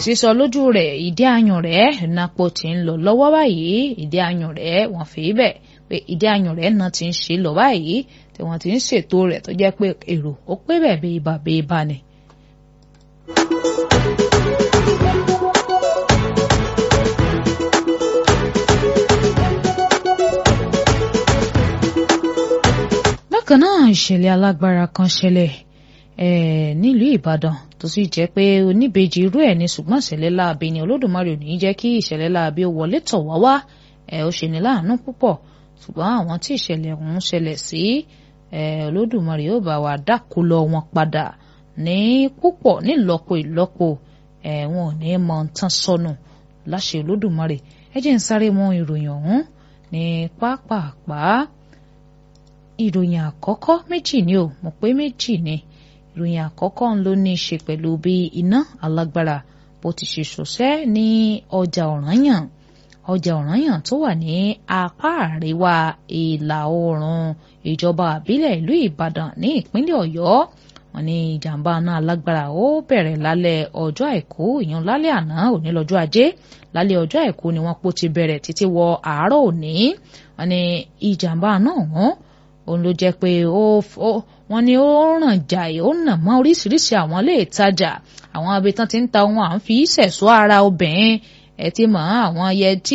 sísọ lójú rẹ̀ ìdí ayùn rẹ̀ napo ti ń lọ lọ́wọ́ báyìí ìdí ayùn rẹ̀ wọ́n fi bẹ̀ pé ìdí ayùn rẹ̀ náà ti ń ṣe lọ báyìí tí wọ́n ti ń ṣètò rẹ̀ tó jẹ́ pé èrò ó pé bẹ̀ bí ibà bí ibà ni. bákan náà ìṣẹ̀lẹ̀ alágbára kan ṣẹlẹ̀ nílùú Ìbàdàn tó sì jẹ́ pé oníbejì irú ẹ̀ ní ṣùgbọ́n ìṣẹ̀lẹ̀ láabi ni Olódùmarè ò ní jẹ́ kí ìṣẹ̀lẹ̀ láabi ó wọlé tọ̀ wá wá ó ṣe ní láàánú púpọ̀ ṣùgbọ́n àwọn tí ìṣẹ̀lẹ̀ ọ̀hún ṣẹlẹ̀ sí Olódùmarè yóò bá wa dákú lọ wọn padà ní púpọ̀ nílọ́po ìlọ́po wọn ò ní mọ tán sọnù láṣẹ Olódùmarè ẹ jẹ́ ń sáré mọ ìròyìn ọ̀hún ní pápápá ìròyìn àkọ́kọ́ méjì ni o mọ̀ pé méjì ni ìròyìn àkọ́kọ́ ń ló ní í ṣe pẹ̀lú bí iná alágbára bó ti ṣe ṣọṣẹ́ ní ọjà ọ̀rànyàn ọjà ọ̀rànyàn tó wà ní apá àríwá ìlà oòrùn ìjọba àbílẹ̀ ìlú Ìbàdàn ní ìpínlẹ̀ Ọ̀yọ́ wọ́n ní ìjàmbá náà alágbára ó bẹ̀rẹ̀ lálẹ́ ọjọ́ àìkú ìyẹn lálẹ́ àná òní lọ́jọ́ ajé lálẹ́ ọjọ́ àìkú ni wọ́n pò ti bẹ̀rẹ̀ títí wọ àárọ̀ òní wọ́n ní ìjàmbá náà wọ́n òun ló jẹ́ pé ó wọ́n ní ó ràn jàì ó nà mọ́ oríṣiríṣi àwọn ilé ìtajà àwọn abetán ti ń ta ohun à ń fi ṣẹ̀ṣọ́ ara obìnrin ẹ ti mọ̀ àwọn yẹtí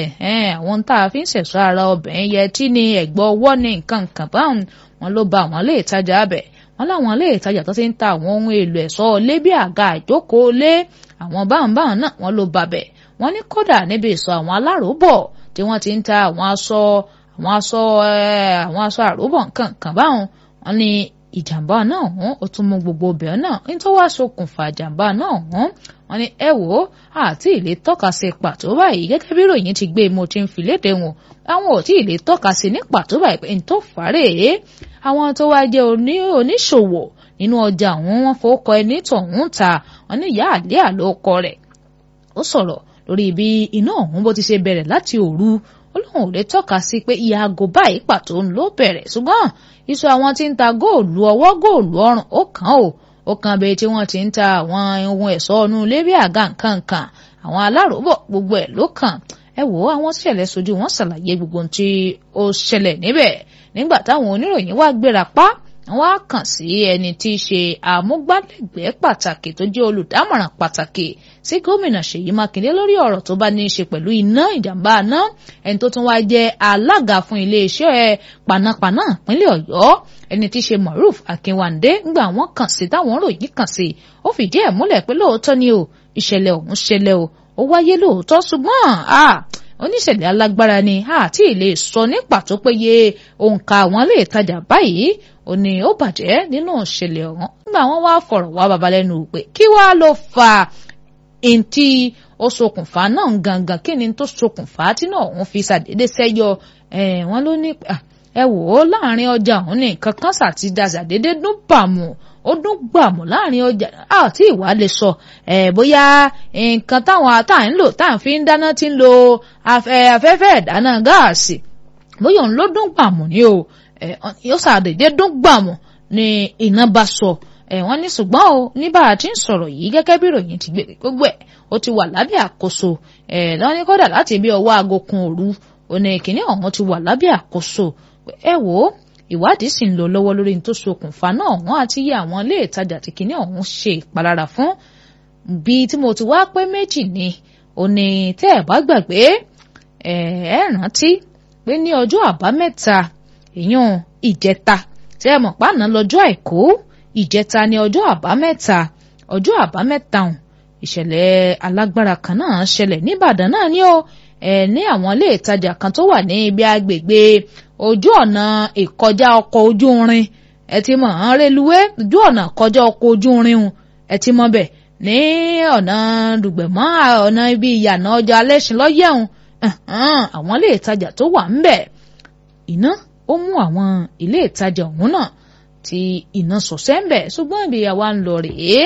àwọn tá a fi ń ṣẹ̀ṣọ́ ara obìnrin yẹtí ni ẹ̀gbọ́ ọwọ́ ní nǹkan nǹkan báwọn wọn ló ba àwọn ilé ìtajà bẹ̀ wọ́n láwọn ilé ìtajà tó ti ń ta àwọn ohun èlò ẹ̀ṣọ́ ilé bí àga ìjókòó lé àwọn báwọn báwọn náà wọ́n ló ba bẹ̀ wọ́n ní kódà níbi ìsọ̀ àwọn aláròbọ̀ tí wọ́n ti ń ta àwọn aṣọ àwọn aṣọ àwọn aṣọ àròbọ̀ nǹkan kan báwọn wọn ní ìjàmbá náà hàn ó tún mú gbogbo obìnrin náà nítorí wàá ṣokùnfà ìjàmbá náà hàn wọn ní ẹ wò ó àti ìlé tọ́ka sí pàtó báyìí gẹ́gẹ́ bí ròyìn ti gbé mo ti ń fi léde wọn àwọn ò tí ì lè tọ́ka sí ní pàtó báyìí pé n tó fàárẹ̀ àwọn tó wá jẹ́ oníṣòwò nínú ọjà àwọn wọn fowókọ ẹni tọ̀hún ta wọn ní ìyá àlẹ́ àlọ́kọ rẹ̀ ó sọ̀rọ̀ lórí bí iná ọ̀hún bó ti ṣe bẹ̀rẹ̀ láti òru ó lóun ò lè tọ́ka sí pé iye aago báyìí pàtó ń ló bẹ̀rẹ̀ ṣùgbọ́n iṣu àwọn tí ń ta góòlù ọwọ́ góòlù ọrùn ó kàn ó ó kan bẹ́ẹ̀ tí wọ́n ti ń ta àwọn ohun ẹ̀ṣọ́ ọ̀nù ilé bí àga nǹkan kan àwọn aláròbọ̀ gbogbo ẹ̀ ló kàn ẹ wò ó àwọn ṣẹlẹ̀ sojú wọn ṣàlàyé gbogbo ohun tí ó ṣẹlẹ̀ níbẹ̀ nígbà táwọn oníròyìn wá gbéra pa wọ́n á kàn sí ẹni tí í ṣe àmúgbálẹ́gbẹ̀ẹ́ pàtàkì tó jẹ́ olùdámọ̀ràn pàtàkì sí gómìnà Ṣèyí Mákindé lórí ọ̀rọ̀ tó bá ní í ṣe pẹ̀lú iná ìjàmbá iná ẹni tó tún wá jẹ́ alága fún iléeṣẹ́ panápaná ìpínlẹ̀ Ọ̀yọ́ ẹni tí í ṣe Moruf Akínwándé ńgbà wọ́n kàn sí táwọn ròyìn kàn sí ó fìdí ẹ̀ múlẹ̀ pé lóòótọ́ ni o ìṣẹ̀lẹ̀ ọ̀hún ṣẹlẹ̀ o ó wáyé lóòótọ́ ṣùgbọ́n oníṣẹ̀lẹ̀ alágbára ni àti ilé sọ ní pàtó péye òǹkà àwọn ilé ìtajà báyìí ó ní ó bàjẹ́ nínú ìṣẹ̀lẹ̀ ọ̀hún nígbà wọn wá fọ̀rọ̀ wá babalẹ́nu pé kí wàá ló fa ntí ó ṣokùnfà náà gangan kí ni tó ṣokùnfà tí náà òun fi ṣàdédé sẹ́yọ wọn ló ní ẹ wò ó láàrin ọjà òun ní nǹkan kan ṣàtidá ṣàdédé dún bàmù ó dún gbàmù láàrin ọjà àti ìwà lè sọ ẹ bóyá nǹkan táwọn tá à ń lò tá à ń fi ń dáná ti ń lo afẹ́fẹ́ ìdáná gáàsì bóyá òun ló dún gbàmù ni o ó ṣàdédé dún gbàmù ni iná bá sọ ẹ wọ́n ní ṣùgbọ́n o ní bá a ti ń sọ̀rọ̀ yìí gẹ́gẹ́ bí ìròyìn ti gbé gbogbo ẹ̀ ó ti wà lábẹ́ àkóso ẹ lọ ní kódà láti bí ọwọ́ aago kan òru òní ìkíní ọ̀hún ti wà lábẹ́ àkóso ẹ wò ó ìwádìí sì ń lọ lọ́wọ́ lórí ní tó ṣokùnfà náà wọ́n àti yí àwọn ilé ìtajà tí kìíní ọ̀hún ṣe ìpalára fún bí tí mo ti wá pé méjì ni òní tẹ́ ẹ̀ bá gbàgbé ẹ̀ ẹ̀ rántí pé ní ọjọ́ àbámẹ́ta èèyàn ìjẹta tẹ́ ẹ mọ̀ pàánà lọ́jọ́ àìkú ìjẹta ní ọjọ́ àbámẹ́ta ọjọ́ àbámẹ́ta ọ̀hún ìṣẹ̀lẹ̀ alágbára kan náà ṣẹlẹ̀ níbàdàn náà ni ó ẹ̀ ní àwọn ilé ìtajà kan tó wà ní ibi agbègbè ojú ọ̀nà ìkọjá ọkọ̀ ojú irin ẹ ti mọ̀ ọ́n reluwé ojú ọ̀nà kọjá ọkọ̀ ojú irin ẹ ti mọ̀ bẹ̀ ní ọ̀nà dùgbẹ̀mọ́ ọ̀nà ibi ìyànà ọjà alẹ́sìn lọ́yẹ̀hún àwọn ilé ìtajà tó wà ń bẹ̀ iná ó mú àwọn ilé ìtajà ọ̀hún náà tí iná sọ̀sẹ́ ń bẹ̀ ṣùgbọ́n ibi àwa ń lọ rèé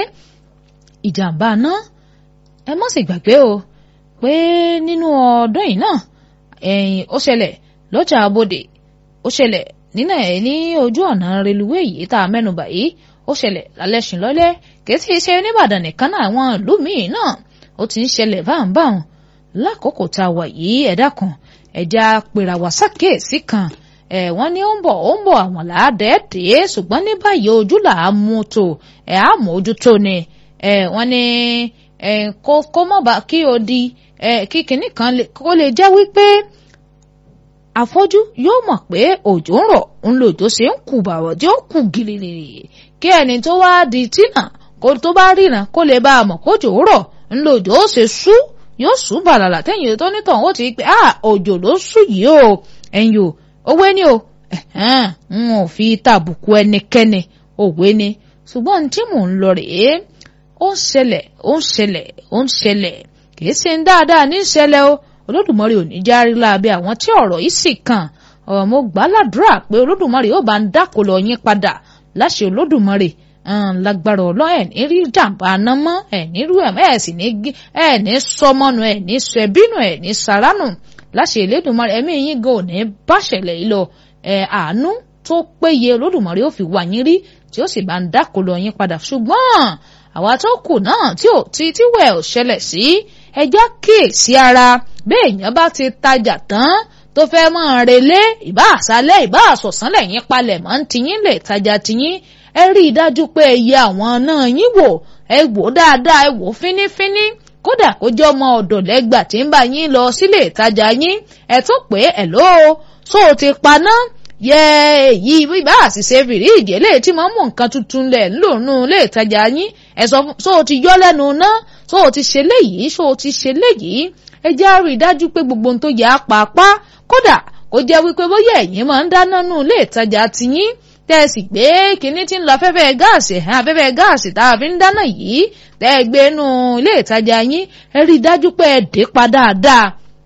ìjàmbá náà ẹ má sì gbàgbé o pé nínú ọdún yìí náà ẹ̀yìn ó ṣẹlẹ̀ lọ́jà abodè ó ṣẹlẹ̀ nínú ẹ̀ ní ojú ọ̀nà reluwé yìí tá a mẹ́nubà yìí ó ṣẹlẹ̀ lálẹ́sìn lọ́lẹ́ kì í sì ṣe nìbàdàn nìkan náà àwọn ìlú míì náà ó ti ń ṣẹlẹ̀ báńbáwọn lákòókò tá a wà yìí ẹ̀dá kan ẹ̀já pèrà wá sákèésí kan ẹ̀ wọ́n ní ó ń bọ̀ ó ń bọ̀ àwọn làádẹ́ẹ̀dẹ́ ṣùgbọ́n ní báyìí ojú là á mú tó ẹ̀ á mójútó ni ẹ̀ wọ́n ní ẹ̀ kó mọ̀ bá kí o di ẹ̀ kí kinní kan kó lè jẹ́ wípé afọ́jú yóò mọ̀ pé òjò ń rọ̀ ń lòjò ṣe ń kù bàwọ̀ tí ó kù gìrìrì kí ẹni tó wá di tínà kó tó bá ríran kó lè bá a mọ̀ kójò rọ̀ ń lòjò ó ṣe sú yóò sú bàlàlà tẹ́yìn tó nítàn ó ti pé ah òjò ló sú yìí o ẹ̀yin o òwe ni o n ò fi tàbùkù ẹnikẹ́ni òwe ni ṣùgbọ́n tí mò ń lọ rèé ó ń ṣẹlẹ̀ ó ń ṣẹlẹ̀ ó ń ṣẹlẹ̀ kì í ṣe ń dáadáa ní ìṣẹ̀lẹ̀ o olódùmarè ò ní járí láabe àwọn tí ọ̀rọ̀ yìí sì kàn ọ̀rọ̀ mo gbà ládùúrà pé olódùmarè yóò bá ń dákò lọ yín padà láṣẹ olódùmarè lágbára ọlọ́ ẹ̀ ní rí jàǹbá aná mọ́ ẹ̀ ní rú ẹ̀ ẹ̀ sì ní ẹ̀ ní sọmọ́nu ẹ̀ ní sọ ẹbínú ẹ̀ ní saránù láṣẹ elédùnmarè ẹ̀mí yín gan ò ní báṣẹ̀lẹ̀ yìí lọ ẹ̀ àánú tó péye olódùmarè ó fi wà yín rí tí ó sì bá ń dákò lọ yín padà ṣùgbọ́n àwa tó kù náà tí ò tí tí wẹ̀ ò ṣẹlẹ̀ sí ẹjọ́ kíyèsí ara bẹ́ẹ̀ èèyàn bá ti tajà tán tó fẹ́ mọ́ relé ìbá àṣálẹ́ ìbá àṣọ̀sán lẹ́yìn palẹ̀ mọ́ ń tiyín lè tajà tiyín ẹ rí i dájú pé ẹ yẹ àwọn náà yín wò ẹ wò dáadáa ẹ wò fínífíní kódà kó jẹ́ ọmọ ọ̀dọ̀ lẹ́gbà tí ń bá yín lọ sílé ìtajà yín ẹ tún pé ẹ ló so ti paná yẹ èyí bíbá àṣìṣe fìríìjì eléyìí tí mo mú nǹkan tuntun lẹ̀ ńlòrùn ilé ìtajà yín ẹ sọ fún so ti yọ lẹ́nu náà so ti ṣe léyìí so ti ṣe léyìí ẹ jẹ́ rí i dájú pé gbogbo ohun tó yẹ apàpá kódà kó jẹ́ wípé bóyá ẹ̀yin máa ń dáná nù ilé ìtajà tiyín tẹ́ ẹ sì gbé kinní tí ń lọ afẹ́fẹ́ gáàsì afẹ́fẹ́ gáàsì tá a fi ń dáná yìí tẹ́ ẹ gbé nù ilé ìtajà yín ẹ rí i dájú pé ẹ dé pa dáadáa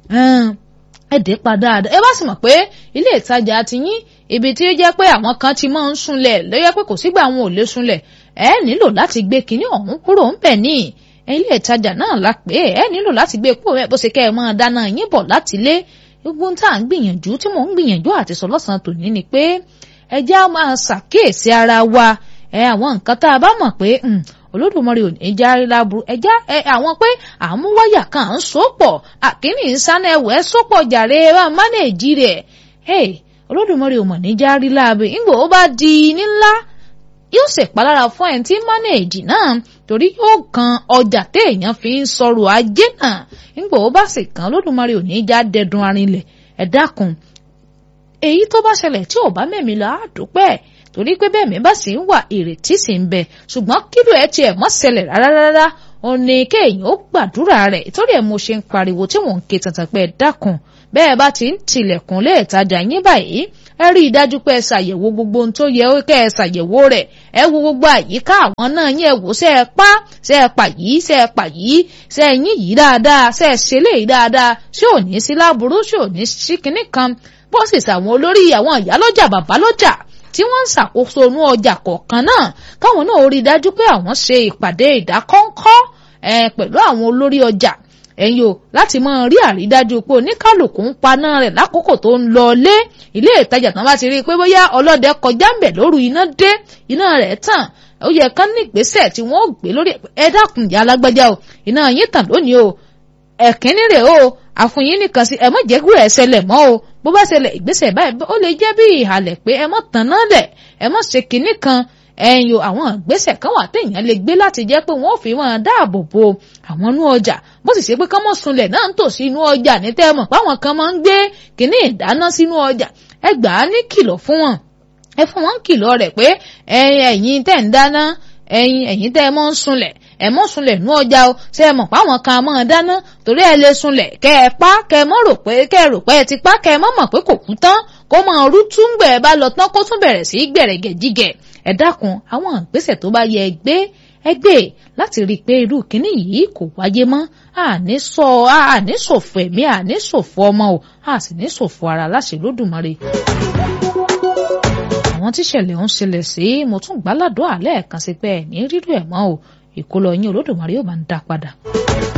ẹ dé pa dáadáa ẹ bá sì mọ̀ pé ilé ìtajà tiyín ibi tí ó jẹ́ pé àwọn kan ti máa ń sunlẹ̀ lóyẹ pé kò sígbà àwọn ò lè sunlẹ̀ ẹ nílò láti gbé kinní ọ̀hún kúrò ń bẹ̀ ní ilé ìtajà náà la pé ẹ nílò láti gbé kúrò bó ṣe kẹ́ ẹ máa dáná yín bọ̀ láti ilé gbogbo tá à ń gbìyànjú tí mò ń gbìyànjú àti sọ lọ́sàn-án tòní ni pé ẹ já máa ṣàkíyèsí ara wa ẹ àwọn nǹkan tá a bá mọ̀ pé olódùmarè ò ní járe láburú ẹ já ẹ àwọn pé àmúwáyà kan ń sopọ̀ àkíní ń sáná ẹwẹ́ sopọ̀ jàre ẹ bá mánéèjì rẹ̀ olódùmarè ò mọ̀ ní járe láabe ńgbò ó bá di nílá yóò ṣèpalára fún ẹ̀ tí mánéèjì náà torí yóò kan ọjà téèyàn fi ń sọ̀rọ̀ ajé náà ńgbò ó bá sì kan olódùmarè ò ní já dẹdun arinlẹ̀ ẹ dákun èyí tó bá ṣẹlẹ̀ tí ò bá mẹ́mi lọ á dúpẹ́ torí pé bẹ́ẹ̀ mi bá sì ń wà ìrètí sì ń bẹ ṣùgbọ́n kílò ẹ tiẹ̀ mọ́ ṣẹlẹ̀ rárá rárá ó ní kéèyàn ó gbàdúrà rẹ̀ torí ẹ̀ mo ṣe ń pariwo tí mò ń ké tantan pé ẹ dákun bẹ́ẹ̀ bá ti ń tilẹ̀kùn lé ìtajà yín báyìí ẹ rí i dájú pé ẹ ṣàyẹ̀wò gbogbo ohun tó yẹ kẹ́ ẹ ṣàyẹ̀wò rẹ̀ ẹ wo gbogbo àyíká àwọn náà yín ẹ wò ṣe ẹ pa ṣe ẹ pa yìí ṣe ẹ pa yìí ṣe ẹ yín yìí dáadáa ṣe ẹ ṣe léyìí dáadáa ṣé ò ní sí láburú ṣé ò ní sí kinní kan bó sì ṣàwọn olórí àwọn ìyálọ́jà bàbá lọ́jà tí wọ́n ń ṣàkóso inú ọjà kọ̀ọ̀kan náà káwọn náà rí i dájú pé àwọn ṣe ìpàdé ìdákọ́ńkọ́ pẹ̀lú àwọn olórí ọjà ẹ̀yin o láti máa rí àrídájú pé oníkálukú ń paná rẹ̀ lákòókò tó ń lọ lé ilé ìtajà tán bá ti rí i pé bóyá ọlọ́dẹ kọjá ń bẹ̀ lóru iná dé iná rẹ̀ tàn ó yẹ kán ní ìgbésẹ̀ tí wọ́n gbé lórí ẹ dákun ìyá alágbájá o iná yín tàn lónìí o ẹ̀kínní rẹ̀ o àfúnyín nìkan sí ẹ má jẹ́ kúrò ẹ̀ ṣẹlẹ̀ mọ́ o bó bá ṣẹlẹ̀ ìgbésẹ̀ báyìí ó lè jẹ́ bí ìhàlẹ̀ pé ẹ má tàn náà lẹ̀ ẹ má ṣe kinní kan ẹ̀yin o àwọn ìgbésẹ̀ kan wà téèyàn lè gbé láti jẹ́ pé wọ́n fi máa dáàbò bo àwọn inú ọjà bó sì ṣe pé kán mọ̀ sunlẹ̀ náà ń tò sí inú ọjà ní tẹ́ẹ̀mọ̀ páwọn kan máa ń gbé kinní ìdáná sínú ọjà ẹ gbà á ní kìlọ̀ fún wọn ẹ fún wọn kìlọ̀ rẹ̀ pé ẹ̀yin tẹ́ ń dáná ẹ̀yin ẹ̀yin tẹ́ ẹ mọ́ ń sunlẹ̀ ẹ mọ́ sunlẹ̀ nú ọjà o ṣe é mọ̀ páwọn kan máa dáná torí ẹ lè sunlẹ̀ kẹ́ ẹ pa kẹ́ ẹ mọ́ rò pé kẹ́ ẹ rò pé ẹ ti pa kẹ́ ẹ mọ́ mọ̀ pé kò kú tán kó máa rú túngbẹ̀ ẹ bá lọ tán kó tún bẹ̀rẹ̀ sí í gbẹ̀rẹ̀gẹ̀ jígẹ̀ ẹ dákun àwọn ìgbésẹ̀ tó bá yẹ ẹ gbé ẹ gbé láti rí i pé irú kínní yìí kò wáyé mọ́ àní sọ àní ṣòfò ẹ̀mí àní ṣòfò ọmọ o a sì ní ṣòfò ara láṣẹ lódùmarè àwọn tíṣẹ̀lẹ̀ ń ṣẹlẹ̀ sí mo tún gbáládùn àlẹ́ ẹ̀kan sí pé ẹ̀ ní rírú ẹ̀ mọ́ o ìkólọ yín olódùmarè yóò bá ń dá padà.